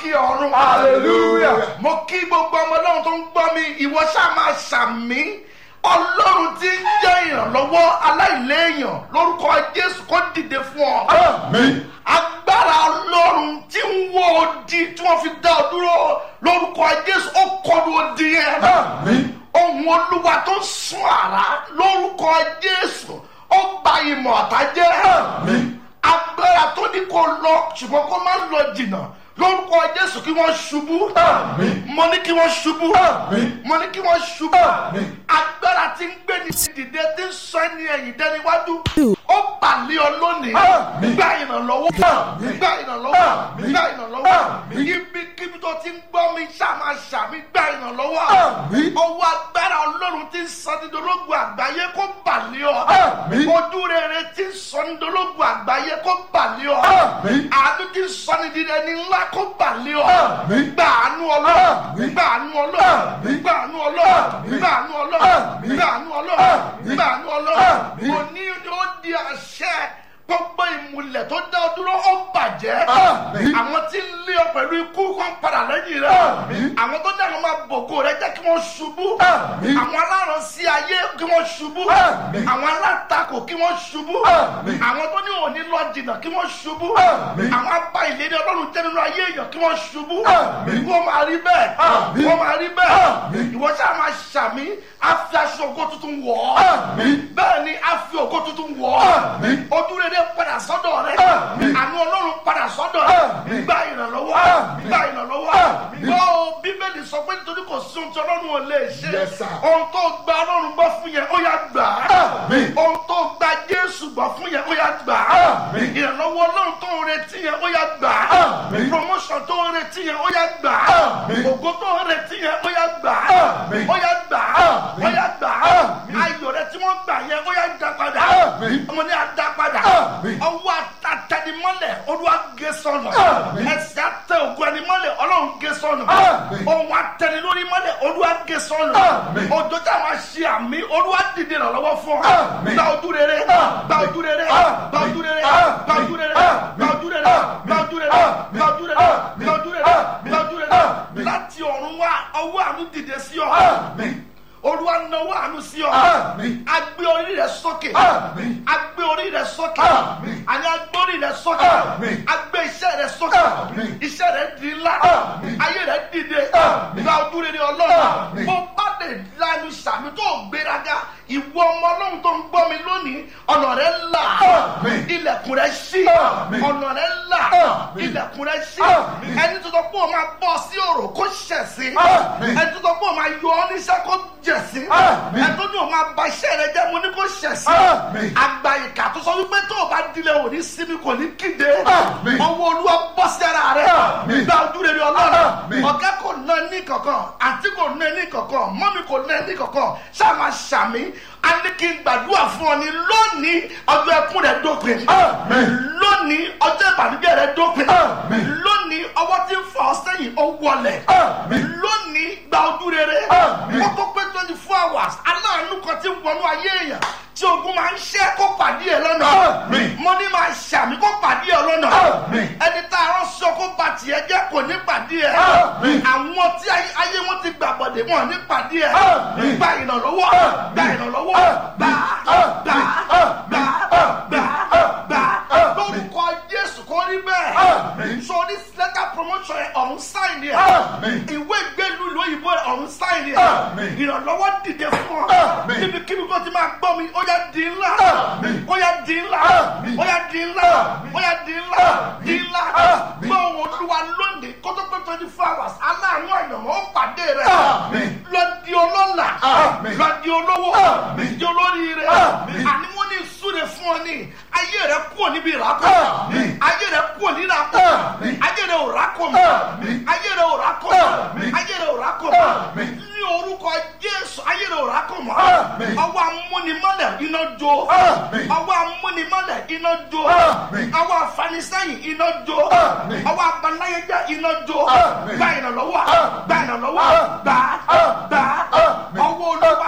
òkè ọ̀run. Hallelujah. mo kí gbogbo ọmọ ọlọ́run tó ń gbọ́ mi ìwọ ṣáà máa ṣàmì ọlọ́run tí ń jẹ́ ìrànlọ́wọ́ aláìléèyàn lórúkọ jésù kó dìde fún ọ. Amen. agbára ọlọ́run tí ń wọ odi tí wọ́n fi dá ọ dúró lórúkọ jésù ó kọlu odi yẹn. Amen. ohun olúwa tó ń sun àrá lórúkọ jésù ó gba ìmọ̀ ọ̀tá jẹ́. Amen. agbára tó ní kó lọ ṣùgbọ́n kó má lọ jìnnà lórúkọ jésù kí wọ́n ṣubú. Amen. mo ní kí wọ́n ṣubú. Amen. mo ní kí wọ́n ṣubú. Amen. agbára tí ń gbé ní dìde tí ń sọ ẹni ẹ̀yìn dẹ́niwájú ó balẹ̀ ọ lónìí. Amen. gba ìrànlọ́wọ́. Amen. gba ìrànlọ́wọ́. Amen. gba ìrànlọ́wọ́. Amen. ibikíbi tó ti ń gbọ́ mi ṣàmà ṣàmì gba ìrànlọ́wọ́. Amen. ọwọ́ agbára ọlọ́run ti ń sọ dídológun àgbáyé kó balẹ̀ ọ. Amen. ojú rere ti ń sọ dídológun àgbáyé kó balẹ̀ ọ. Amen. àánú ti ń sọ ní dídẹ ní ńlá kó balẹ̀ ọ. Amen. gba àánú ọlọ́run. Amen. gba àánú ọlọ́run. Amen. gba àánú ọlọ́run. Amen. gba àánú ọlọ́run. Amen. gba àánú ọlọ́run. Amen. gba àánú ọlọ́run. Amen. òní ni ó di àṣẹ gbogbo ìmùlẹ̀ tó dá ọ dúró ó bàjẹ́. Amen. àwọn tí ń lé ọ pẹ̀lú ikú kan padà lẹ́yìn rẹ̀. Amen. àwọn tó dáhùn máa bògo rẹ jẹ́ kí wọ́n ṣubú. Amen. àwọn aláràn sí ayé kí wọ́n ṣubú. Amen. àwọn alátakò kí wọ́n ṣubú. Amen. àwọn tó ní òní lọ jìnnà kí wọ́n ṣubú. Amen. àwọn abá ìlérí ọlọ́run jẹ́ nínú ayé èèyàn kí wọ́n ṣubú. Amen. wọ́n máa rí bẹ́ẹ̀. Amen. wọ́n máa rí bẹ́ẹ̀. Amen. ìwọ ṣáà máa ṣàmì á fi aṣọ ògo tuntun wọ̀ ọ́. Amen. bẹ́ẹ̀ ni á fi ògo tuntun wọ̀ ọ́. Amen. ojú rere padà sọ́dọ̀ rẹ. Amen. àánú ọlọ́run padà sọ́dọ̀ rẹ. Amen. gba ìrànlọ́wọ́. Amen. gba ìrànlọ́wọ́. Amen. gbọ́ o, bíbélì sọ pé nítorí kò sí ohun tí ọlọ́run ò lè ṣe. Yes, sir. ohun tó gba ọlọ́run gbọ́ fún yẹn ó yá gbà á. Amen. ohun tó gba jésù gbọ́ fún yẹn ó yá gbà á. Amen. ìrànlọ́wọ́ ọlọ́run tó ń retí yẹn ó yá gbà á. Amen. promotion tó ń retí yẹn ó yá gbà á. Amen. ògo tó ń retí yẹn ó yá gbà á. Amen. ó yá gbà á. Amen. ó yá gbà á. Amen. ayọ̀ rẹ tí wọ́n gbà yẹn ó yá dá padà. Amen. ọmọ ní adá padà. Amen. ọwọ́ àtàtàdìmọ́lẹ̀ olúwa gé sọnù. Amen. ẹsẹ̀ àtẹ ògo ẹni mọ́lẹ̀ ọlọ́run gé sọnù. Amen. ohun àtẹni lórí mọ́lẹ̀ olúwa gé sọnù. Amen. òjò tí a máa ṣe àmì olúwa dìde ìrànlọ́wọ́ fún ọ. Amen. gba ojú rere. Amen. gba ojú rere. Amen. gba ojú rere. Amen. gba ojú rere. Amen. gba ojú rere. Amen. gba ojú rere. Amen. gba ojú rere. Amen. gba ojú rere. Amen. gba ojú rere. Amen. láti ọ̀run wá ọwọ́ àánú dìde sí ọ. Amen. olúwa náwó àánú sí ọ. Amen. agbé orí rẹ sókè. Amen. agbé orí rẹ sókè. Amen. àní agbé orí rẹ sókè. Amen. agbé iṣẹ́ rẹ sókè. Amen. iṣẹ́ rẹ di ńlá. Amen. ayé rẹ dìde. Amen. gba ojú rere ọlọ́run. Amen. bó bá lè lanu sàmì tó gbéraga ìwọ ọmọ ọlọ́run tó ń gbọ́ mi lónìí ọ̀nà rẹ là. Amen. ilẹ̀kùn rẹ ṣí. Amen. ọ̀nà rẹ là. Amen. ilẹ̀kùn rẹ ṣí. Amen. ẹni tó sọ pé o máa bọ́ sí òrò kó ṣẹ̀ sí. Amen. ẹni tó sọ pé o máa yọ ọ́ níṣẹ́ kó jẹ̀ sí. Amen. ẹni tó ní o máa ba iṣẹ́ rẹ jẹ́ mo ní kó ṣẹ̀ sí. Amen. àgbà ìkà tó sọ wípé tó o bá dilẹ̀ ò ní sinmi kò ní kíde. Amen. ọwọ́ olúwa bọ́ sí ara rẹ. Amen. gba ojú rere ọlọ́run. Amen. ọ̀gá kò ná ní kankan àǹtí kò ná ní kankan mọ́mí kò ná ní kankan ṣáà máa ṣàmì a ní kí n gbàdúrà fún ọ ní lónìí ọjọ́ ẹkún rẹ dópin. Amen. lónìí ọjọ́ ìbànújẹ́ rẹ dópin. Amen. lónìí ọwọ́ tí ń fa ọ sẹ́yìn ó wọlẹ̀. Amen. lónìí gba ojú rere. Amen. ó tó pé twenty four hours aláàánú kan ti wọnú ayé èèyàn tí ogun máa ń ṣẹ́ kó pàdé ẹ lọ́nà. Amen. mo ní máa ṣàmì kó pàdé ẹ lọ́nà. Amen. ẹni tá a rán sọ kó ba tiẹ̀ jẹ́ kò ní pàdé ẹ. Amen. àwọn tí ayé ayé wọn ti gbà bọ̀dẹ̀ wọn ní pàdé ẹ. Amen. gba ìrànlọ́wọ́ Amen. gba ìrànlọ́wọ́ Amen. gbà Amen. gbà gbà gbà gbà lórúkọ Jésù kò rí bẹ́ẹ̀. Amen. sọ ní letter promotion ẹ ọ̀run sáìn ni ẹ. Amen. ìwé ìgbélú lóyìnbó ẹ ọ̀run sáìn ni ẹ. Amen. ìrànlọ́wọ́ dìde fún ọ. Amen. níbikíbi kó ti máa gbọ́ mi ó yá di ńlá. Amen. ó yá di ńlá. Amen. ó yá di ńlá. ó yá di ńlá. di ńlá. Amen. gbọ́ ohùn olúwa lónìí kó tó pé twenty four hours aláàánú àyànmọ́ ó pàdé rẹ̀. Amen. lọ di ọlọ́lá. Amen. lọ di olówó. Amen. di olóríire. Amen. àní wọ́n ní súre fún ọ ní ayé rẹ̀ kúrò níbi ìrákò. Amen. ayé rẹ̀ kúrò ní ìrákò. Amen. ayé rẹ̀ ò rákò mọ́. Amen. ayé rẹ̀ ò rákò mọ́. Amen. ayé rẹ̀ ò rákò mọ́. Amen. ní orúkọ Jésù ayé rẹ̀ ò rákò mọ́. Amen. ọwọ́ amúnimọ́lẹ̀ iná jó. Amen. ọwọ́ amúnimọ́lẹ̀ iná jó. Amen. ọwọ́ afanisẹ́yìn iná jó. Amen. ọwọ́ abanáyéjẹ́ iná jó. Amen. gba ìrànlọ́wọ́ Amen. gba ìrànlọ́wọ́ Amen. gbà Amen. gbà Amen. ọwọ́ olúwa tí ń fa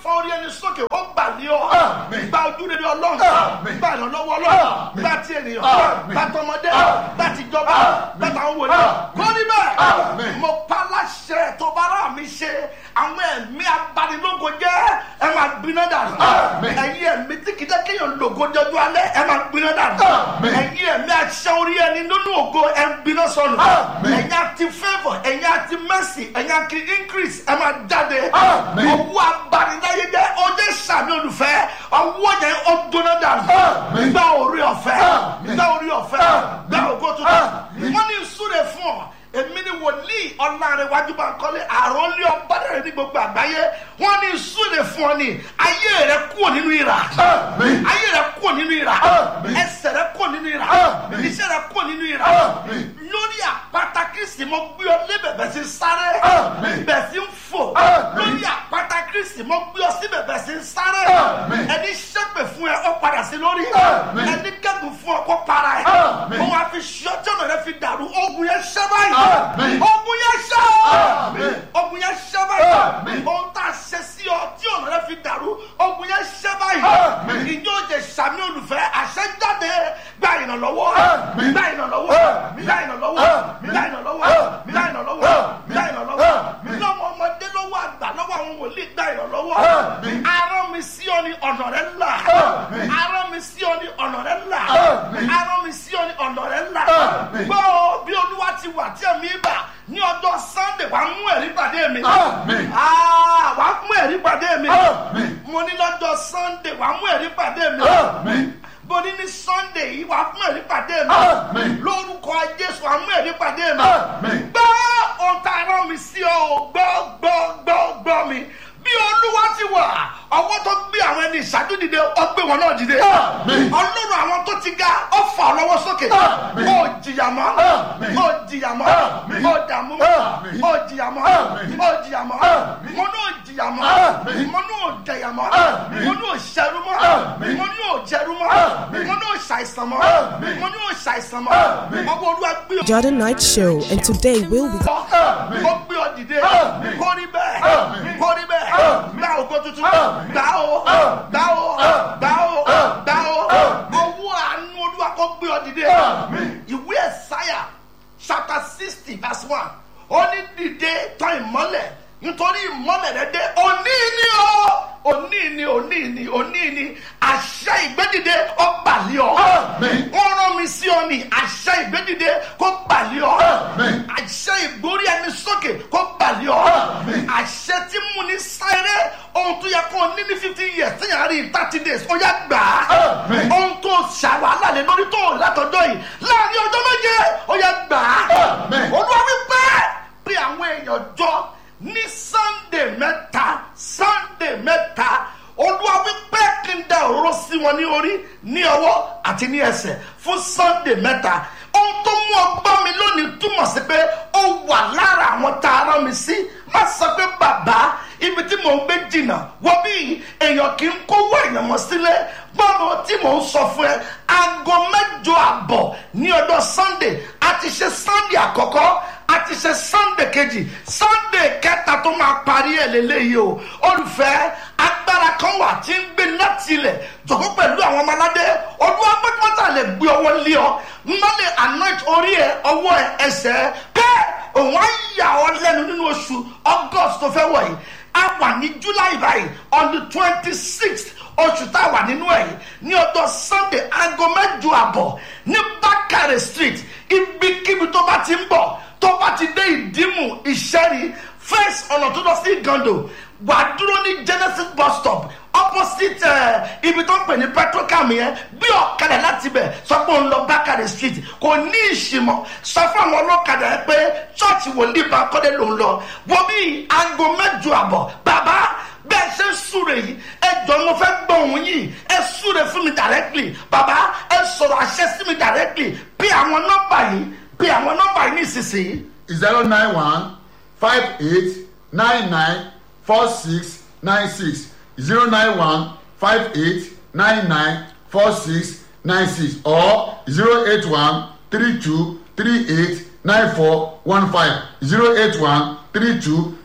orí ẹni sókè ó gbà ní ọ Àmín. gba ojú rere ọlọ́run Àmín. gba ìrànlọ́wọ́ ọlọ́run Àmín. gba ti ènìyàn Àmín. gba tọmọdé Àmín. gba tìjọba Àmín. gba tàwọn wòlíì Àmín. kó rí bẹ́ẹ̀ Àmín. mo pa láṣẹ tó bá rà mí ṣe àwọn ẹ̀mí abanilógo jẹ́ ẹ máa gbiná dànù Àmín. ẹ̀yin ẹ̀mí tí kìí jẹ́ kéèyàn lògo jọjú alẹ́ ẹ máa gbiná dànù Àmín. ẹ̀yin ẹ̀mí aṣẹ́ orí ẹni nínú ògo ẹ ń gbiná sọnù Àmín. ẹ̀yin àti favour ẹ̀yin àti mercy ẹ̀yin àti increase ẹ máa jáde Àmín. ọwọ́ abaniláyé jẹ́ ọjọ́ sàmì olùfẹ́ ọwọ́ yẹn ó gbóná dànù Àmín. gba orí ọ̀fẹ́ Àmín. gba orí ọ̀fẹ́ Àmín. gba ògo tuntun Àmín. wọ́n ní ìsúre fún ọ èmi ni wòlíì ọ̀làrẹ̀wájú bá ń kọ́lé àrùn lé ọba rẹ̀ ní gbogbo àgbáyé wọ́n ní ìsúre fún ọ ní ayé rẹ kúrò nínú ìrà Àmín. ayé rẹ kúrò nínú ìrà Àmín. ẹsẹ̀ rẹ kúrò nínú ìrà Àmín. iṣẹ́ rẹ kúrò nínú ìrà Àmín. lórí àpáta kristi mo gbé ọ lébẹ̀ bẹ̀ sí sáré Àmín. bẹ̀ sí ń fò Àmín. lórí àpáta kristi mo gbé ọ síbẹ̀ bẹ̀ sí sáré Àmín. ẹni ṣépè fún ẹ ó padà sí lórí Àmín. ẹni kẹ́gùn fún ọ kó para ẹ Àmín. mo wá fi ṣọ́ tí ọ̀nà rẹ fi dàrú ogun yẹn ṣẹ́ báyìí Àmín. ogun yẹn ṣẹ́ Àmín. ogun yẹn ṣẹ́ báyìí Àmín. ohun tá a ṣe sí ọ tí ọ̀nà rẹ fi dàrú ogun yẹn ṣẹ́ báyìí Àmín. ìjọ jẹ sàmì olùfẹ́ àṣẹ jáde gba ìrànlọ́wọ́ Àmín. gba ìrànlọ́wọ́ Àmín. gba ìrànlọ́wọ́ Àmín. gba ìrànlọ́wọ́ Àmín. gba ìrànlọ́wọ́ Àmín. gba ìrànlọ́wọ́ Àmín. lọ́wọ́ ọmọdé lọ́wọ́ àgbà lọ́wọ́ àwọn wòlíì gba ìrànlọ́wọ́ Àmín. arán mi sí ọ ní ọ̀nà rẹ là Àmín. arán mi sí ọ ní ọ̀nà rẹ là Àmín. arán mi sí ọ ní ọ̀nà rẹ là Àmín. gbọ́ bí olúwa ti wà tí ẹ̀mí bà ní ọjọ́ sunday wàá mú ẹ̀rí pàdé mi Àmín. Ah, wàá mú ẹ̀rí pàdé mi Àmín. mo ní lọ́jọ́ sunday wàá mú ẹ̀rí pàdé mi Àmín. bó ní ní sunday yìí wàá mú ẹ̀rí pàdé mi Àmín. lórúkọ jésù wàá mú ẹ̀rí pàdé mi Àmín. gbọ́ ohun tá a rán mi sí ọ o, gbọ́ gbọ́ gbọ́ gbọ́ mi bí olúwa ti wà ọwọ́ tó gbé àwọn ẹni ìṣáájú dìde ó gbé wọn náà dìde Àmín. ọlọ́run àwọn tó ti ga ó fà ọ́ lọ́wọ́ sókè Àmín. ó jìyà mọ́ Àmín. ó jìyà mọ́ Àmín. ó dààmú mọ́ Àmín. ó jìyà mọ́ Àmín. ó jìyà mọ́ Àmín. mo ní ò jìyà mọ́ Àmín. mo ní ò jẹyà mọ́ Àmín. mo ní ò ṣẹrú mọ́ Àmín. mo ní ò jẹrú mọ́ Àmín. mo ní ò ṣàìsàn mọ́ Àmín. mo ní ò ṣàìsàn mọ́ Àmín. ọwọ́ olúwa gbé ọ Jordan Night Show, and today we'll be. Àmín. ó gbé ọ dìde Àmín. kó rí bẹ́ẹ̀ Àmín. kó rí bẹ́ẹ̀ Àmín. gbá ògo tuntun Àmín. gbá o Àmín. gbá o Àmín. gbá o Àmín. gbá o Àmín. ọwọ́ àánú olúwa kó gbé ọ dìde Àmín. ìwé ẹ̀sáyà chapter sixty verse one ó ní dìde tán ìmọ́lẹ̀ nítorí ìmọ́lẹ̀ rẹ dé òní ni o òní ni òní ni òní ni àṣẹ ìgbédìde ó gbàlẹ́ ọ Àmín. wọ́n rán mi sí ọ ní àṣẹ ìgbédìde kó gbàlẹ́ ọ Àmín. àṣẹ ìgbórí ẹni sókè kó gbàlẹ́ ọ Àmín. àṣẹ tí mú ní sáré ohun tó yẹ kó o ní ní fifty years tí yàrá rí in thirty days ó yẹ gbà á Àmín. ohun tó ṣàwálà lé lórí tó látọjọ́ yìí láàrin ọjọ́ méje ó yẹ gbà á Àmín. olúwa wípé pé àwọn èèyàn jọ ní sunday mẹ́ta sunday mẹ́ta olúwa wípé kí n da òróró sí wọn ní orí ní ọwọ́ àti ní ẹsẹ̀ fún sunday mẹ́ta ohun tó mú ọgbọ́n mi lónìí túmọ̀ sí pé ó wà lára àwọn tá a rán mi sí má sọ pé bàbá ibi tí mò ń gbé jìnnà wọ́n bí èèyàn kì í kówó èèyàn mọ́ sílẹ̀ gbọ́dọ̀ tí mò ń sọ fún ẹ aago mẹ́jọ àbọ̀ ní ọjọ́ sunday a ti ṣe sunday àkọ́kọ́ a ti ṣe sunday kejì sunday kẹta tó máa parí ẹ̀ lélẹ́yìí o olùfẹ́ agbára kan wà tí ń gbé láti ilẹ̀ jọ̀kọ́ pẹ̀lú àwọn ọmọ aládé ọdún agbẹ́pọ́tà lè gbé ọwọ́ lé ọ má lè anoint orí ẹ ọwọ́ ẹ ẹsẹ̀ ẹ bẹ́ẹ̀ òun á yà ọ lẹ́nu nínú oṣù august tó fẹ́ wọ̀ yìí a wà ní july báyìí on the twenty sixth oṣù tá a wà nínú ẹ̀ yìí ní ọjọ́ sunday aago mẹ́jọ àbọ̀ ní bákàrẹ̀ street ibikíbi tó bá ti ń bọ̀ tó bá ti dé ìdímù ìṣẹ́rí first ọ̀nà tó lọ sí gando wà á dúró ní genesis bus stop opposite uh, ibi tó ń pè ní petrocam yẹn bí ọ̀kadà láti bẹ̀ sọ pé òun lọ bákàrẹ̀ street kò ní ìṣìmọ̀ sọ fún àwọn ọlọ́kadà yẹn pé ṣọ́ọ̀ṣì wòlíì bá kọ́dé lòun lọ wọ́n bí aago mẹ́jọ àbọ̀ bàbá bẹ́ẹ̀ ṣe ń súre yìí ẹ jọ mo fẹ́ gbọ́ òun yìí ẹ súre fún mi directly bàbá ẹ sọ̀rọ̀ àṣẹ sí mi directly bí àwọn nọ́mbà yìí bí àwọn nọ́mbà yìí nísinsìnyí. zero nine one five eight nine nine four six nine six zero nine one five eight nine nine four six nine six or zero eight one three two three eight nine four one five zero eight one three two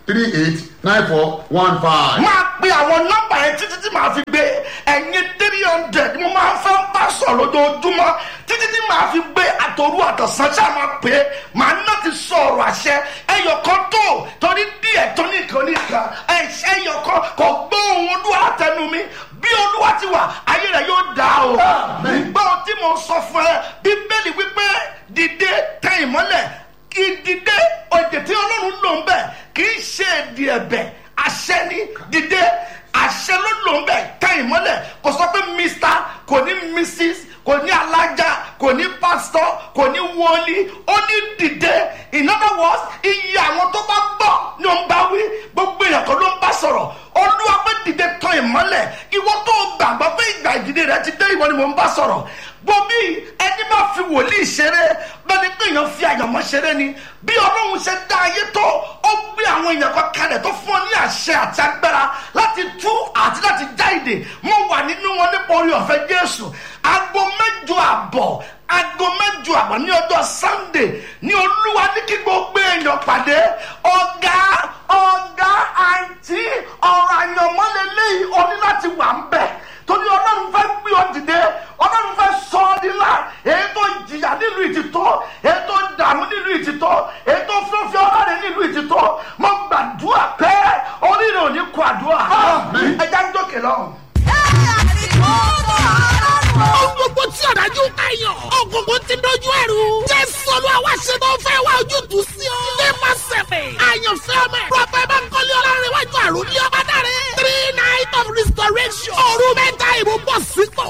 three eight nine four one five. máa pe àwọn nọ́mbà yẹn títí tí màá fi gbé ẹ̀yin three hundred mo máa ń fẹ́ bá sọ̀rọ̀ lójoojúmọ́ títí tí màá fi gbé àtòrú àtọ̀sán ṣáà máa pè é màá náà ti sọ ọ̀rọ̀ àṣẹ ẹyọkan tó torí díẹ̀ tó nìkan nìkan ẹ̀ṣẹ̀ ẹyọkan kò gbọ́ ohun olúwa látẹnu mi bí olúwa ti wà ayé rẹ̀ yóò dá o gbọ́ ohun tí mo sọ fún ẹ bíbélì wípé dìde tẹ ìmọ́lẹ̀ ìdìde òdè tí ọlọ́run lò ń bẹ̀ kì í ṣe èdè ẹ̀bẹ̀ àṣẹ ni dìde àṣẹ ló lò ń bẹ̀ tẹ ìmọ́lẹ̀ kò sọ pé mr kò ní mrs kò ní alájà kò ní pásítọ̀ kò ní wọlé ó ní dìde in other words iye àwọn tó bá gbọ́ ni ó ń bá wí gbogbo èèyàn kan ló ń bá sọ̀rọ̀ olúwa pé dìde tán ìmọ́lẹ̀ ìwọ tó gbàgbọ́ pé ìgbà ìdìde rẹ ti dé ìwọ ni mò ń bá sọ̀rọ̀ gbomi ẹni bá fi wòlíì ṣeré bẹ́ẹ̀ni pé èèyàn fi àyànmọ́ ṣeré ni bí ọlọ́run ṣe dá ayé tó ó gbé àwọn èèyàn kan kalẹ̀ tó fún ọ ní àṣẹ àti agbára láti tú àti láti já ìdè mo wà nínú wọn nípa orí ọ̀fẹ́ jésù aago mẹ́jọ àbọ̀ aago mẹ́jọ àbọ̀ ní ọjọ́ sunday ní olúwa ní kí gbogbo èèyàn pàdé ọ̀gá ọ̀gá àǹtí ọ̀rọ̀ àyànmọ́ lélẹ́yìí o ní láti wà ń bẹ̀ torí ọlọ́run fẹ́ gbé ọ dìde ọlọ́run fẹ́ sọ ọ́ nílá èyí tó jìyà nílùú ìtìtọ́ èyí tó dààmú nílùú ìtìtọ́ èyí tó fúnfẹ́ ọlọ́run nílùú ìtìtọ́ mo gbàdúrà pé oríire ò ní kó àdúrà ẹja ń jókè lọ́hùn. Ohun gbogbo tí ọ̀dájú káyọ̀. Ògùnkùn ti dojú ẹ̀rù. Jésù Olúwa wá ṣe tó fẹ́ wá ojútùú sí ọ. Nípa sẹ̀fẹ̀. Àyànfẹ́ ọmọ ẹ̀. Prọfẹ̀ Bánkọ́lé Ọlárẹ̀wájú àrùn ní ọba dáre. Three night of restoration. Òru mẹ́ta ìbò bọ̀ sípò.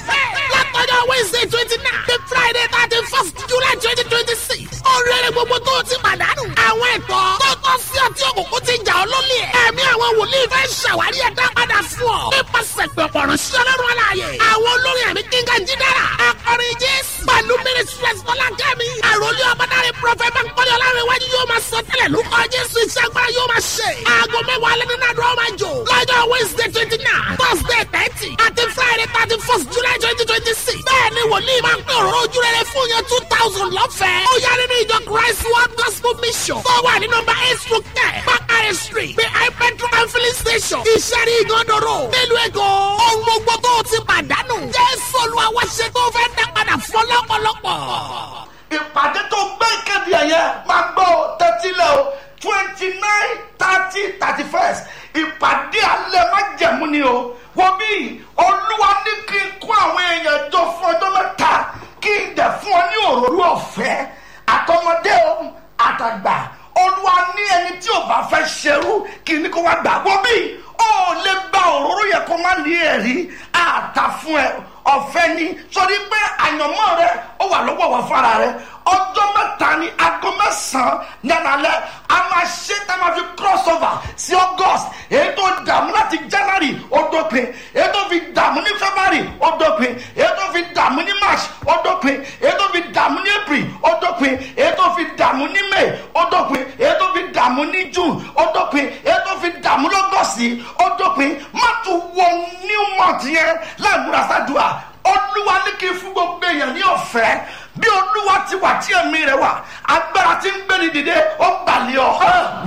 Látọjọ́ Wednesday twenty nine. The Friday thirty first July twenty twenty six. Oríire gbogbo tó ti pàdánù. Àwọn ẹ̀tọ́ tó tọ́ sí ọtí òkùnkùn ti jà ọ́ lólè. Ẹ̀mí àwọn wòlíì fẹ́ ṣàwárí ẹ̀dá padà fún ọ. Nípasẹ̀ pẹ̀pọ̀ ránṣẹ́ lọ́rùn aláàyè. Àwọn olórin àmì kíngà jídára. Akọrin Jésù. Pẹ̀lú Mínísírẹ́sì Fọlákẹ́mi. Àròlé ọmọdáre Prọfẹ̀ Bánkọ́lé Ọlárẹ̀wájú yóò máa sọ tẹ́lẹ̀ lórúkọ Jésù iṣẹ́ agbára yóò máa ṣe. Aago mẹ́wàá alẹ́ nínú àdúrà máa jò. Lọ́jọ́ Wednesday twenty nine, Thursday thirty, àti Friday thirty first July twenty twenty six. Bẹ́ẹ̀ni wòlíì máa ń pè òróró ojú rere fún yẹn two thousand lọ́fẹ̀ẹ́. Ó yá nínú ìjọ Christ World Gospel Mission. Tó wà ní nọmba eight stroke ten, Bakare Street, behind petrol and filling station. Ìṣẹ́rí ìgànnàró. Nílùú Èkó. Ohun gbogbo tó o ti pàdánù. Jésù Olúwa wá ṣe tó fẹ́ dá padà fún lọ́pọ̀lọpọ̀. ìpàdé tó gbé ìkéde ẹ̀yẹ máa gbọ́ ọ tẹ́tí lẹ̀ o twenty nine thirty thirty first ìpàdé alẹ́ má jẹ̀mú ni o wọ́n bí olúwa ní kí n kó àwọn èèyàn jọ fún ọjọ́ mẹ́ta kí n dẹ̀ fún ọ ní òróró ọ̀fẹ́ àtọmọdé o àtàgbà olúwa ní ẹni tí ò bá fẹ́ ṣerú kí ni kó wá gbà wọ́n bí ó lè gba òróró yẹ kó má ní ẹ̀rí àtà fún ẹ ọ̀fẹ́ ni sọrí pé àyànmọ́ rẹ ó wà lọ́wọ́ wọ fara rẹ ọjọ́ mẹ́ta ni aago mẹ́sàn-án nánàlẹ́ a máa ṣe tá a máa fi cross over sí august èyí tó dààmú láti january ó dópin èyí tó fi dààmú ní february ó dópin èyí tó fi dààmú ní march ó dópin èyí tó fi dààmú ní april ó dópin èyí tó fi dààmú ní may ó dópin èyí tó fi dààmú ní june ó dópin èyí tó fi dààmú lọ́gọ́sì ó dópin má tún wọ new month yẹn láì múra sádùá olúwa ní kí n fún gbogbo èèyàn ní ọ̀fẹ́ bí olúwa ti wà tí ẹ̀mí rẹ̀ wà agbára tí ń gbé ni dìde ó balẹ̀ ọ́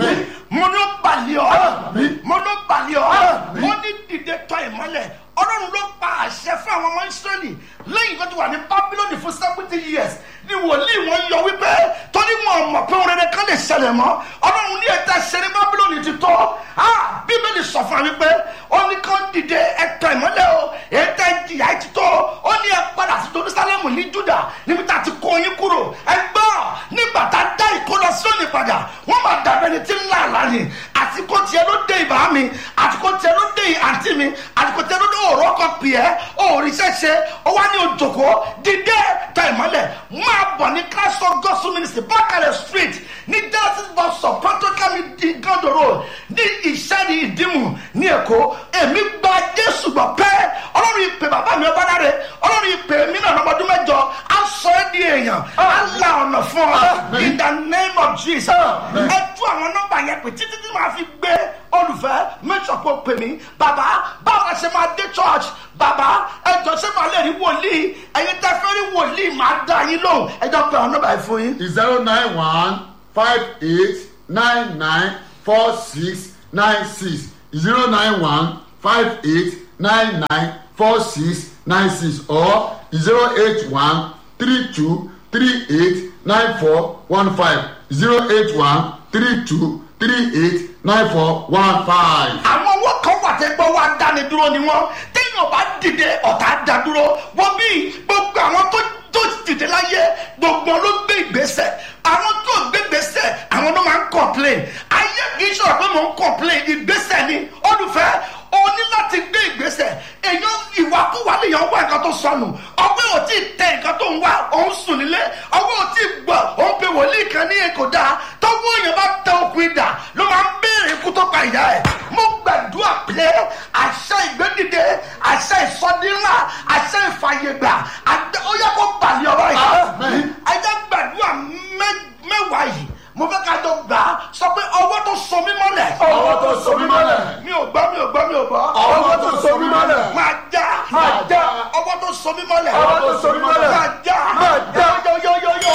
mo ní ó balẹ̀ ọ́ mo ní ó balẹ̀ ọ́ mo ní dìde tọ́ ìmọ́lẹ̀ ọlọ́run ló pa àṣẹ fún àwọn ọmọ ìsírẹ́lì lẹ́yìn tó ti wà ní bábílónì fún seventy years ni wòlíì wọn yọ wípé torí wọn mọ̀ pé orin rẹ̀ kan lè ṣẹlẹ̀ mọ́ ọlọ́run ní ẹ̀ta ṣe ní bábílónì ti tọ́ bíbélì sọ fún mi pé ó ní kán dìde ẹ̀tọ́ ìmọ́lẹ̀ o ẹ̀tọ́ ìjìyà ti tọ́ ó ní ẹ padà sí jerusalemu ní juda níbi tá a ti kó yín kúrò ẹ gbọ́ nígbà tá a dá ìkólọ sóni padà wọ́n máa dàbẹ́ ni tí ń là lánìí àsìkò tiẹ̀ ló dé ìbá mi àsìkò tiẹ̀ ló dé àǹtí mi àsìkò tiẹ̀ ló dé òrò kan pì ẹ́ òrìṣẹ́ ṣe ó wá ní òjòkó dídé ta ìmọ́lẹ̀ máa bọ̀ ní christ of gospel ministry bákàrẹ̀ street ní genesis bus stop protocol di gando road ní ìṣẹ́ni ìdímù ní èkó èmi gba jésù gbọ́ pé ọlọ́run ìpè bàbá mi ọba dáre ọlọ́run ìpè mí náà lọ́mọdún mẹ́jọ á sọ ẹ́ di èèyàn á la ọ̀nà fún ọ in the name of jesus ẹ tú àwọn nọ́mbà yẹn pé títí tí màá fi gbé olùfẹ́ mẹ́tọ̀ kó pè mí bàbá báwo la ṣe máa dé church bàbá ẹjọ ṣé màá lè rí wòlíì ẹyin tẹ fẹ́ rí wòlíì máa dá yín lóhùn ẹjọ pé àwọn nọ́mbà yẹn fún yín. zero nine one five eight nine nine four six nine six zero nine one five eight nine nine four six nine six or zero eight one three two three eight nine four one five zero eight one three two three eight nine four one five. àwọn owó kan wà tẹ́ gbọ́ wá dáni dúró ni wọ́n téèyàn bá dìde ọ̀tá dá dúró wọ́n bí gbogbo àwọn tó tó dìde láyé gbogbo ló gbé ìgbésẹ̀ àwọn tó gbé ìgbésẹ̀ àwọn ló máa ń complain ayé kì í sọ̀rọ̀ pé mò ń complain ìgbésẹ̀ ni olùfẹ́ o ní láti gbé ìgbésẹ̀ èèyàn ìwàkúwà lèèyàn wá nǹkan tó sọnù ọgbẹ́ ò tí ì tẹ nǹkan tó ń wá òun sùn nílé ọwọ́ ò tí ì gbọ́ òun pe wòlíì kan ní èkó dáa tọ́wọ́ èèyàn bá tẹ okùn ìdà ló máa ń béèrè ikú tó pa ìyá ẹ̀ mo gbàdúrà pé àṣẹ ìgbédìde àṣẹ ìsọdínlá àṣẹ ìfàyègbà àgbẹ̀ ó yẹ kó balẹ̀ ọ̀rọ̀ yìí ajá gbàdúrà mẹ́- mẹ́wàá yìí mo fẹ́ ká jọ gbà á sọ pé ọwọ́ tó so mí mọ́lẹ̀ ọwọ́ tó so mí mọ́lẹ̀. mi ò gbọ́ mi ò gbọ́ mi ò gbọ́ ọwọ́ tó so mí mọ́lẹ̀. máa já Máa já. ọwọ́ tó so mí mọ́lẹ̀ Ọwọ́ tó so mí mọ́lẹ̀. máa já Máa já. yóyóyóyó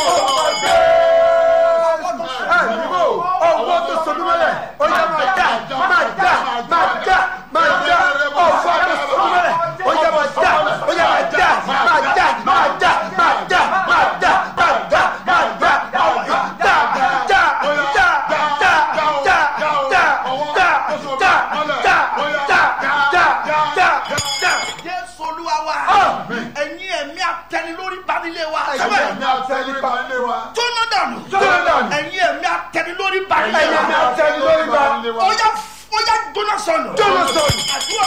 ọwọ́ tó so mí mọ́lẹ̀. ó yẹ máa já máa já máa já máa já ọwọ́ tó so mí mọ́lẹ̀. ó yẹ máa já ó yẹ máa já máa já máa já máa já máa já máa já máa já já já já já já já já já já já já já. jésù olúwa wa Àmín. ẹ̀yin ẹ̀mí atẹnilórí banilé wa ẹ̀yin ẹ̀mí àtẹnudà ilé wa. jóná dànù Jóná dànù. ẹ̀yin ẹ̀mí atẹnilórí banilé ẹ̀yin ẹ̀mí wa àtẹnudà ilé wa. ó yá ó yá jóná sọnù Jóná sọnù. àdúrà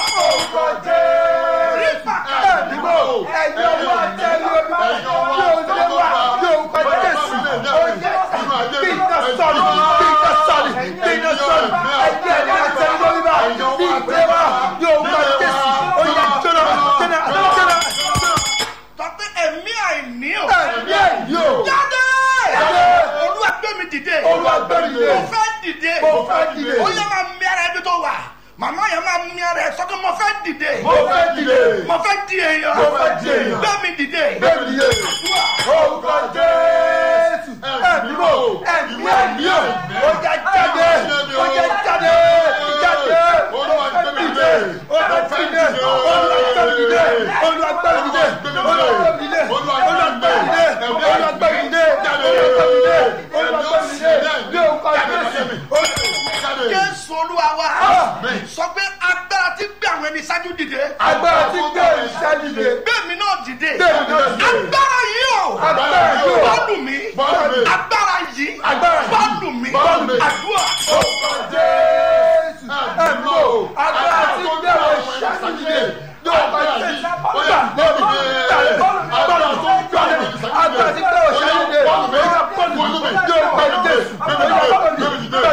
rípa ẹ̀dínwó ẹ̀yin ọmọ àtẹ̀lé ọba yóò lé wa yóò gba jésù oyè bí iná sọ̀rọ̀ bí iná sọ̀rọ̀ bí iná sọ̀rọ̀ ẹ̀yin ẹ̀mí àtẹ̀lé ọba bí ìgbé wa yóò gba jésù oyè jóná jóná jóná tọ́pẹ́ ẹ̀mí àìní o ẹ̀mí ẹ̀yìn o jáde Jáde. olúwa gbé mi dìde Olúwa gbé mi dìde. mo fẹ́ dìde Mo fẹ́ dìde. ó yẹ máa mi ara ẹbí tó wà màmá yẹn máa mi ara ẹ sọ́kẹ́ mo fẹ́ dìde mo fẹ́ dìde mo fẹ́ di èèyàn Mo fẹ́ di èèyàn. gbé mi dìde bẹ́ẹ̀ ni yé orúkọ jésù ẹ̀mí o ẹ̀mí ẹ̀mí o ó já jáde ó já jáde jáde olúwa gbé mi dìde olúwa gbé mi dìde olúwa gbé mi dìde olúwa gbé mi dìde olúwa gbé mi dìde olúwa gbé mi dìde olúwa gbé mi dìde olúwa gbé mi dìde olúwa gbé mi dìde ní orúkọ jésù jésù olúwa wa Àmín. sọ pé agbára ti gbé àwọn ẹni ṣáájú dìde agbára tí gbé ìṣẹ́ dìde gbé mi náà dìde Gbé mi náà dìde. agbára yìí o agbára yìí o bọ́ọ̀lù mi Bọ́ọ̀lù mi. agbára yìí Agbára yìí. bọ́ọ̀lù mi Bọ́ọ̀lù mi. àdúrà orúkọ jésù ẹ̀mí o agbára tí gbé ìṣẹ́ dìde yóò bá jésù gbà lórí agbára tó ń gbà lórí agbára tí gbé ìṣẹ́ dìde yóò bá jésù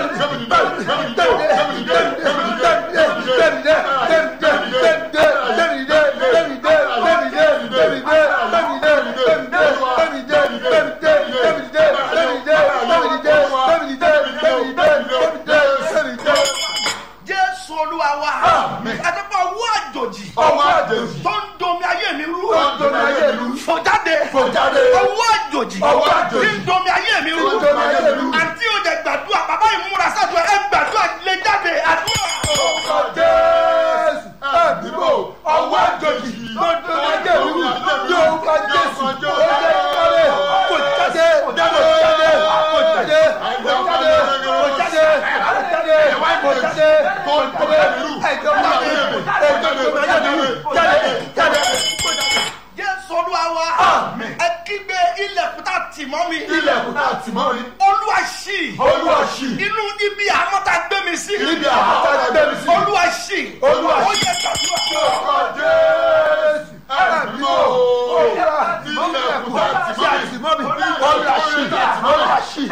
jésù olúwa wa Àmín. àtẹ́pọ̀ owó àjòjì ọwọ́ àjèjì tó ń domi ayé mi rú Tó ń domi ayé mi rú. fò jáde Fò jáde. owó àjòjì Ọwọ́ àjòjì. tí ń domi ayé mi rú Tó ń domi ayé mi rú. àti òde gbàdúrà bàbá ìmúra sáàtúwẹ ẹ gbàdúrà lè jáde àdúrà. orúkọ jésù ẹ̀dínwó ọwọ́ àjòjì tó ń tó lájẹ̀ mi wù yóò kọ jésù ó jẹ́ kọ́lé kò jáde kò jáde kò jáde kò jáde kò jáde kò jáde kò jáde kò jáde ẹ̀jọ̀ jáde ẹ̀jọ̀ tó lájẹ̀ mi wù jáde jáde. jésù olúwa wa Àmín. ẹ kígbe ilẹ̀kùn tá a tì mọ́ mi ilẹ̀kùn náà tì mọ́ mi olúwa ṣì olúwa ṣì inú ibi àmọ́ta gbé mi sí ibi àbáta gbé mi sí olúwa ṣì Olúwa ṣì. ó yẹ gbàdúrà. orúkọ jésù ẹ̀dínwó olúwa ilẹ̀kùn náà tì mọ́ mi olúwa ṣì olúwa ṣì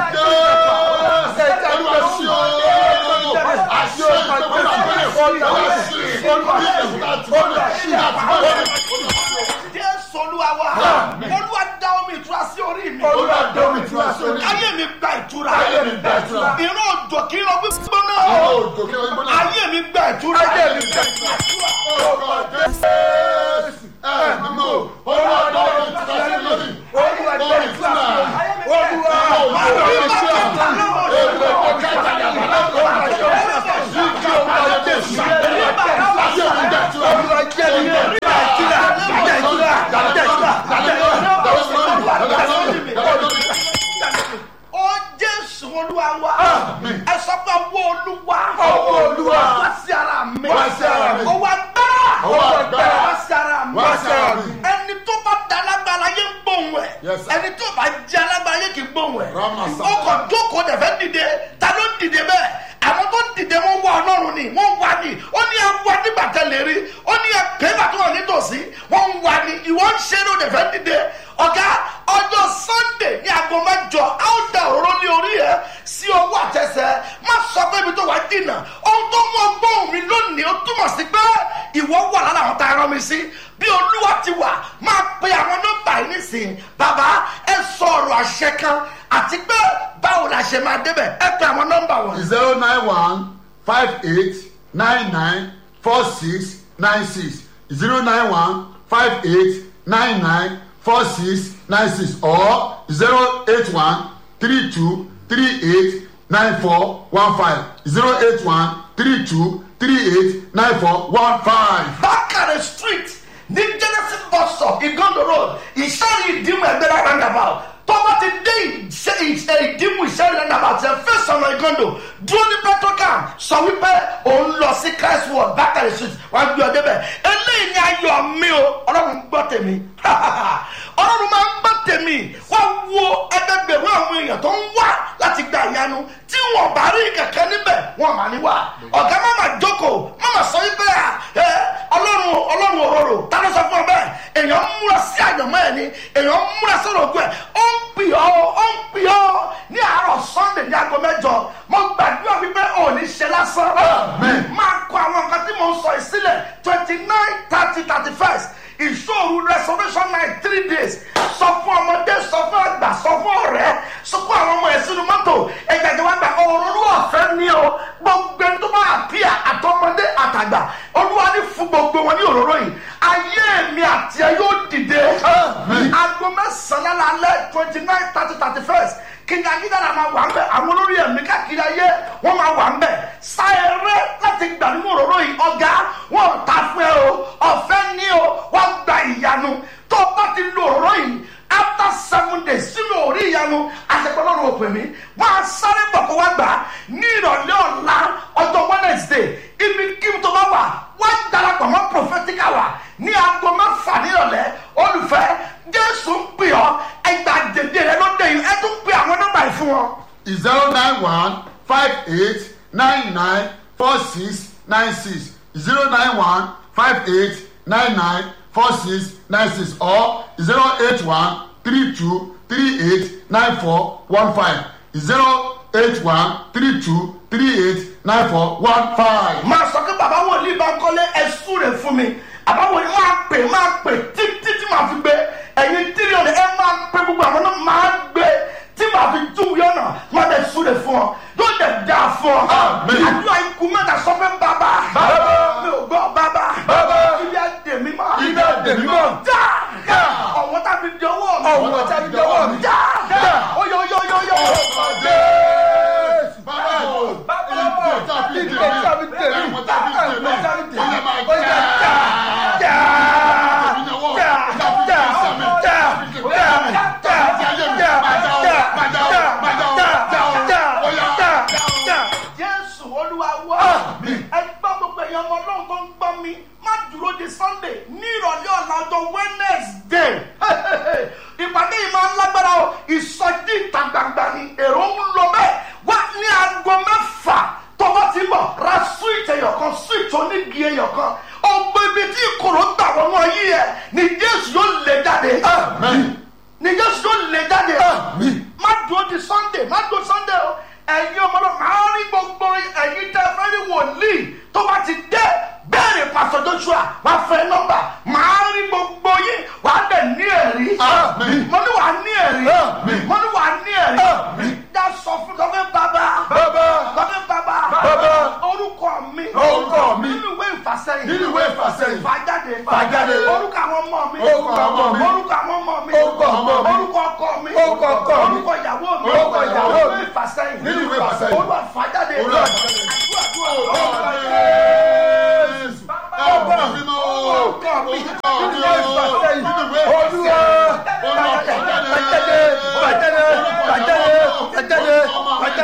jésù olúwa wa olúwa dá omi ìtura sí orí mi ayé mi gba ìtura Ayé mi gba ìtura. ìran òjò kí n lọ gbígbóná ayé mi gba ìtura Ayé mi gba ìtura. Olúwa jésù olúwa wa Àmín. ẹ sọ pé ọwọ́ olúwa Ọwọ́ Olúwa. wá sí ara mi Wá sí ara mi. ọwọ́ agbára Ọwọ́ agbára. wá sí ara mi Wá sí ara mi. ẹni tó bá da alágbára yé ń gbóhùn ẹ Yes, sir. ẹni tó bá jẹ alágbára yé kì í gbóhùn ẹ Rama sir. ó kàn jókòó dẹ̀fẹ́ dìde ta ló ń dìde bẹ́ẹ̀ àwọn tó dìde wọn wá ọlọ́run ni wọ́n wá ni ó ní ẹwà nígbà tẹ́lẹ̀ rí ó ní ẹgbẹ́ ìgbà tó wà nítòsí wọ́n ń wá ni ìwọ ń ṣe ló dẹ̀fẹ́ dìde ọ̀gá ọjọ́ sunday ní aago mẹ́jọ á ó da òróró ní orí ẹ sí owó àtẹsẹ̀ má sọ pé ibi tó wà dìnnà ohun tó mú ọgbọ́n mi lónìí ó túmọ̀ sí pé ìwọ wà lára àwọn tá a rán mi sí bí olúwa ti wà máa pe àwọn nọ́mbà yìí nísìnyí bàbá ẹ sọ ọ̀rọ̀ àṣẹ kan àti pé báwo la ṣe máa débẹ̀ ẹ pe àwọn nọ́mbà wọ̀nyí. zero nine one five eight nine nine four six nine six zero nine one five eight nine nine four six nine six or zero eight one three two three eight nine four one five zero eight one three two three eight nine four one five. bákàrẹ̀ street ní genesis bus stop igondo road ìṣẹ́yìn ìdìmú ẹgbẹ́rẹ́ roundabout tọ́ba ti dé ìṣe ìṣe ìdìmú ìṣẹ́yìn roundabout ẹ̀ fẹ́ sọ̀nà igondo dúró ní petrocam sọ wípé òun lọ sí christ world bákàrẹ̀ street wàá gbé ọ débẹ̀ eléyìí ni ayọ̀ mi o ọlọ́run gbọ́ tèmi ọlọ́run máa ń gbọ́ tèmi wá wo ẹgbẹgbẹ̀rún àwọn èèyàn tó ń wá láti gba ìyanu tí wọn bá rí kankan níbẹ̀ wọn mà ní wá ọ̀gá má mà jókòó má mà sọ wípé à ẹ ọlọ́run ọlọ́run òróró ta ló sọ fún ọ bẹ́ẹ̀ èèyàn ń múra sí àjọmọ́ ẹ̀ ni èèyàn ń múra sọ̀rọ̀ ògùn ẹ̀ ó ń pì ọ́ ó ń pì ọ́ ní àárọ̀ sunday ní aago mẹ́jọ mo gbàdúrà wípé ò ní ṣe lásán máa kọ àwọn nǹkan tí mo ń sọ yìí sílẹ̀ twenty nine thirty thirty first ìṣòro restoration night three days sọ fún ọmọdé sọ fún àgbà sọ fún ọ̀rẹ́ sọ fún àwọn ọmọ ẹ̀ sínú mọ́tò ẹgbẹ̀jẹ̀ wá gbà òróró ọ̀fẹ́ ní o gbogbo ẹni tó bá àpíà àtọmọdé àtàgbà olúwa ní fún gbogbo wọn ní òróró yìí ayé mi àti ẹ yóò dìde aago mẹ́sàn-án lálẹ́ twenty nine thirty thirty first kìnìún ayélujára máa wà ń bẹ àwọn olórí ẹ̀mí káàkiri ayé wọ́n máa wà ń bẹ sáyẹrẹ láti gbà nínú òróró yìí ọ̀gá wọn ò ta fún ẹ o ọ̀fẹ́ ní o wọ́n gba ìyanu tó o bá ti lo òróró yìí after seven days sínú orí ìyanu àṣepọ̀lọ́run òpè mí wọ́n á sáré bọ̀ kó wá gbà á ní ìrọ̀lẹ́ ọ̀la ọjọ́ wednesday ibi kí n tó bá wà wọ́n darapọ̀ mọ́ prophetic hour ní aago mẹ́fà nírọ̀lẹ́ olùfẹ́ jésù ń pè ọ́ ẹgbàá dèdè rẹ ló dé yìí ẹ tún pè àwọn nọ́mbà yìí fún wọn. zero nine one five eight nine nine four six nine six zero nine one five eight nine nine four six nine six or zero eight one three two three eight nine four one five zero eight one three two three eight nine four one five. máa sọ pé bàbá wòlíì bá ń kọ́lé ẹ̀sùn rẹ̀ fún mi bàbá wòlíì máa pè máa pè títí tí màá fi gbé ẹ̀yin tírí ọ̀dẹ̀ ẹ máa pè gbogbo àwọn náà máa gbé tí màá fi tú yọ̀nà máa bẹ̀ sùn rẹ̀ fún ọ yóò dẹ̀ dá fún ọ. Àmín. àdúrà ikú mẹ́ta sọ pé bàbá Bàbá. mi ò gbọ́ bàbá Bàbá. ibi àdèmí mọ́ Ibi àdèmí mọ́. já Já. ọ̀wọ́ tàbí di ọwọ́ mi Ọ̀wọ́ tàbí di ọwọ́ mi. já Já. oyè oyè oyè oyè. jésù olúwa wá ẹgbẹ́ gbogbo èèyàn ọmọ ọlọ́run tó ń gbọ́ mi má dúró di sunday ní ìrọ̀lẹ́ ọ̀la ọjọ́ wednesday ìpàdé yìí máa ń lágbára o ìsọjí ìta gbangba ni èrò ń lọ bẹ́ẹ̀ wá ní aago mẹ́fà tọ́wọ́ ti bọ̀ ra switch ẹyọ kan switch onígi ẹyọ kan ọgbẹ́ ibi tí ìkorò gbà wọnú ayé ẹ ni jésù yóò lè jáde ni jésù yóò lè jáde má dúró di sunday má dúró sunday o ẹ̀yin ọmọdé máa rí gbogbo ẹ̀yin tẹ́ fẹ́ rí wòlíì tó bá ti dé bẹ́ẹ̀rẹ̀ pásọ joshua wàá fẹ́ nọ́mbà máa rí gbogbo yín wàá dẹ̀ ní ẹ̀rí Àmín. mo ní wàá ní ẹ̀rí Àmín. mo ní wàá ní ẹ̀rí Àmín. dá sọ fún lọ́fẹ́ bàbá Bàbá. lọ́fẹ́ bàbá Bàbá. orúkọ mi Orúkọ mi. nínú ìwé ìfàsẹ́yìn Nínú ìwé ìfàsẹ́yìn. fàjáde Fàjáde. orúkọ àwọn ọmọ mi Orúkọ àwọn ọmọ mi. orúkọ àwọn ọmọ mi Orúkọ ọmọ mi. orúkọ ọkọ mi Orúkọ ọkọ mi. orúkọ ìyàwó mi Orúkọ ìyàwó mi. ìwé ìfàsẹ́yìn Nínú ìwé ìfàsẹ́yìn. olúwa fàjáde Olúwa àdúrà àdúrà Olúwa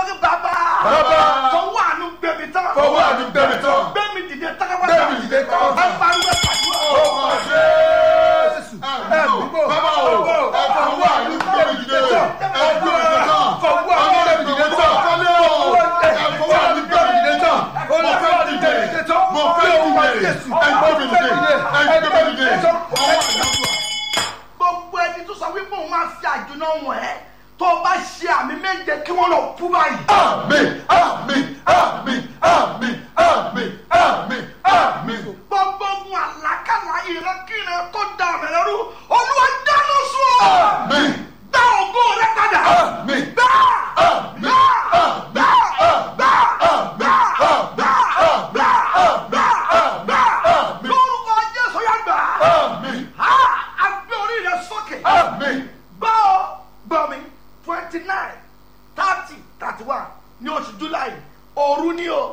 kí bàbá Bàbá. fọwọ́ àánú gbẹ̀mí tán fọwọ́ àánú gbẹ̀mí tán. gbẹ̀mí dìde tán Gbẹ̀mí dìde tán. ẹ pariwo ẹ pariwo. Ọmọ Jésù. Ẹ gbogbo. Bàbá o. Ẹ fọwọ́ àánú gbẹ̀mí dìde. Ẹ gbẹ̀mí dìde tán. Fọwọ́ àánú Ọmọ gbẹ̀mí dìde tán. Kọ́lé o. Ẹ fọwọ́ àánú gbẹ̀mí dìde tán. Mo fẹ́ dìde. Mo fẹ́ dìde. Ẹ gbẹ̀mí dìde. Ẹ gbẹ̀mí dìde. Ọwọ́ àánú. gbogbo ẹni tó sọ wípé òun máa fi àjùnà wọn ẹ tó o bá ṣe àmì méje kí wọn lọ kú báyìí. Àmín. Àmín. Àmín. Àmín. Àmín. Àmín. Àmín. gbogbo ohun àlákàlà ìrẹ́kìrẹ́ tó da ọ̀rẹ́ lẹ́rú olúwa dáná sùn ọ́. Àmín. gbá ògo rẹ padà. Àmín. gbá Àmín. gbá gbá gbá gbá gbá gbá gbá gbá Àmín. lórúkọ jésù yá gbà. Àmín. a àgbẹ̀ orí rẹ sókè. Àmín. gbọ́ ọ gbọ́ mi twenty nine thirty thirty one ní oṣù july òru ni o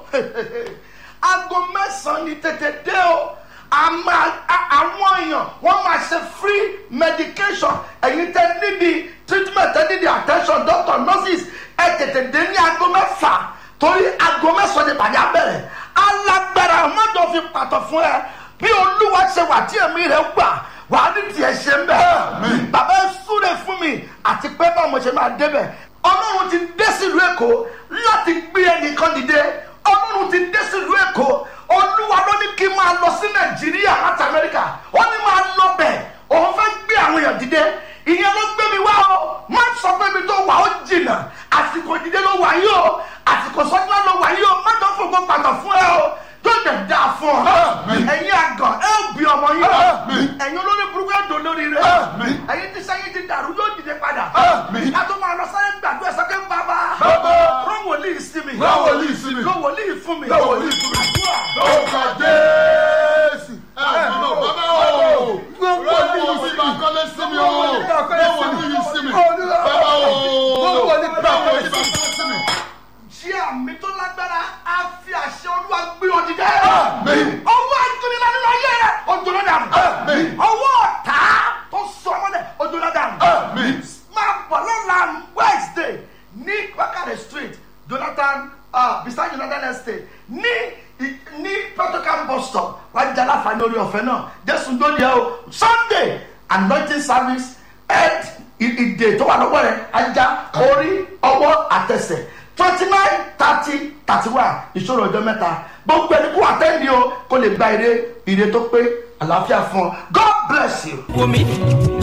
aago mẹ́sàn-án ni tètè dé o àmà a- àwọn èèyàn wọ́n máa ṣe free medication ẹ̀yin tẹ́ níbi treatment tẹ́ níbi attention doctor nurses ẹ tètè dé ní aago mẹ́fà torí aago mẹ́sàn-án ni pàdé abẹ́rẹ́ alágbára mọ́tò fi pàtó fún ẹ bí olúwa ṣe wà tí èmi rẹ̀ gbà wà á ní tiẹ̀ ṣe ń bẹ̀. Àmín. bàbá ẹ súre fún mi àti pé báwo mo ṣe máa débẹ̀ ọlọ́run ti dé sílùú èkó láti gbé ẹnìkan dìde ọlọ́run ti dé sílùú èkó olúwa ló ní kí n máa lọ sí nàìjíríà láti amẹ́ríkà ó ní máa lọ bẹ̀ òun fẹ́ gbé àwọn èèyàn dìde ìyẹn ló gbé mi wá o má sọ pé mi tó wà ó jìnnà àsìkò dìde ló wà yìí o àsìkò sọ́jà ló wà yìí o má tó fògbó pàtó fún ẹ o tó dẹ̀ dáa fún ọ Àmín. ẹ̀yin àgàn ẹ ò bí ọmọ yìí Àmín. ẹ̀yin olórí burúkú ẹ̀ dò lórí rẹ Àmín. ẹ̀yin tí sẹ́yìn ti dàrú yóò dìde padà Àmín. ká tó máa lọ sáyẹn gbàgbé sọ́kẹ́ bàbá Bàbá. rán wòlíì sí mi Rán wòlíì sí mi. rán wòlíì fún mi Rán wòlíì fún mi. àdúrà Orúkọ Jésù. Ẹ̀mí o, bàbá o. Rọ́wọ́ sí mi, kọ́lé sí mi o. Rọ́wọ́ ní yìí sí mi. Bàbá o. Rọ́wọ́ ní bàbá sí mi. jí àmì tó lágbára á fi àṣẹ olúwa gbé ọ dìde Àmín. ọwọ́ àjùnilá nínú ayé rẹ ojúlọ dànù Àmín. ọwọ́ ọ̀tá tó sọ ọmọdé ojúlọ dànù Àmín. máa bọ̀ lọ́la wednesday ní wákàtí street jonathan uh, beside jonathan estate ní i- ní protocol bus stop wájú aláfààní orí ọ̀fẹ́ náà jésù tó yẹ o sunday anointing service head i- ìdè tó wà lọ́wọ́ rẹ̀ ajá orí ọwọ́ àtẹsẹ̀ twenty nine thirty thirty one ìṣòro ọjọ́ mẹ́ta gbogbo ẹni kó àtẹ́ndì o kó lè gba ire ire tó pé àlàáfíà fún ọ god bless you. wò mí